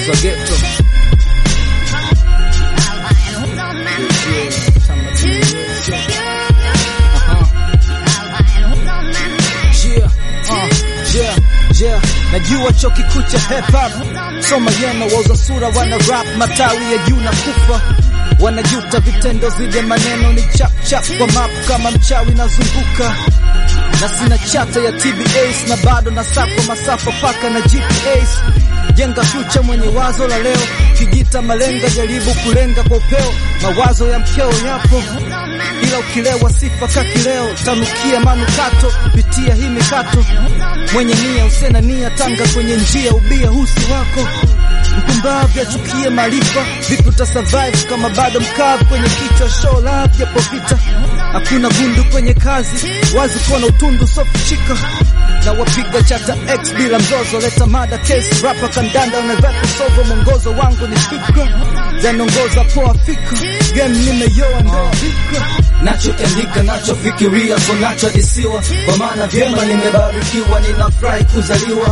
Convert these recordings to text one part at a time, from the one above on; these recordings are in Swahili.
za ghetto. Yeah, uh, yeah, yeah. Najua chuo kikuu cha hip hop soma yeno wauza sura wana rap matawi ya juu na kufa wanajuta vitendo zile maneno ni chap chap kwa map kama mchawi nazunguka na sina chata ya TBAs na bado na sako masafa paka na GPS jenga future mwenye wazo la leo kijita malenga jaribu kulenga kwa upeo mawazo ya mkeo yapo ila ukilewa sifa kakileo tanukia manukato pitia hii mikato mwenye nia usena nia tanga kwenye njia ubia husi wako mpumbavu achukie maarifa vipi uta survive kama bado mkavu kwenye kichwa show love japo vita hakuna gundu kwenye kazi wazi kuona utundu sofichika na wapiga chata x bila mzozo leta mada case rapa kandanda unavepa sogo mwongozo wangu ni fikra zanongoza poa fikra game nimeyoa ndo fikra nachokiandika nachofikiria so nachodisiwa kwa maana vyema nimebarikiwa ninafurahi kuzaliwa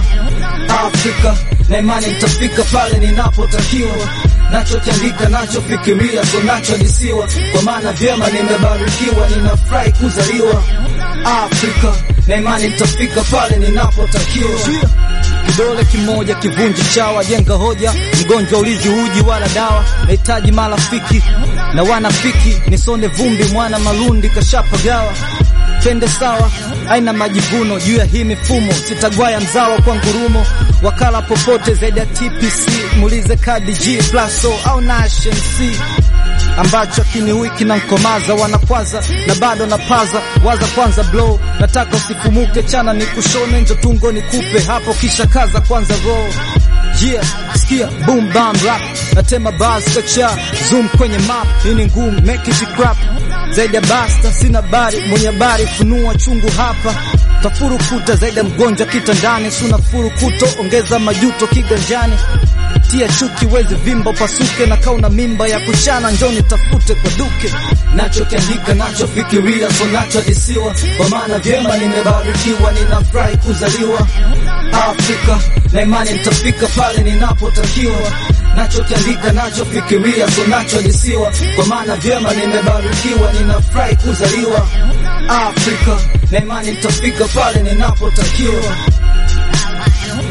Afrika na imani nitafika pale ninapotakiwa nachokiandika nachofikiria so nachodisiwa kwa maana vyema nimebarikiwa ninafurahi kuzaliwa Afrika na imani nitafika pale ninapotakiwa kidole kimoja kivunji chawa, jenga hoja, mgonjwa ulizi uji wala dawa, nahitaji marafiki na wanafiki, nisonde vumbi, mwana malundi kashapagawa twende sawa, aina majivuno juu ya hii mifumo, sitagwaya mzawa kwa ngurumo, wakala popote zaidi ya TPC, muulize kadi G Plaso au Nation C ambacho kiniui kinankomaza, wanakwaza na bado napaza, waza kwanza blow, nataka usifumuke, chana ni kushone, njo tungo nikupe hapo, kisha kaza kwanza roll Yeah, sikia boom bam rap natema bars kacha zoom kwenye map hii ni ngumu make it crap zaidi ya basta sina bari mwenye habari funua chungu hapa tafuru kuta zaidi ya mgonjwa kitandani suna furu kuto ongeza majuto kiganjani tia chuki wezi vimba upasuke na kauna mimba ya kuchana njoni tafute kwa duke nachokiandika nachofikiria so nachodisiwa kwa maana vyema nimebarikiwa ninafurahi kuzaliwa Afrika na imani nitafika pale ninapotakiwa nachokiandika nachofikiria so nachodisiwa kwa maana vyema nimebarikiwa ninafurahi kuzaliwa Afrika na imani nitafika pale ninapotakiwa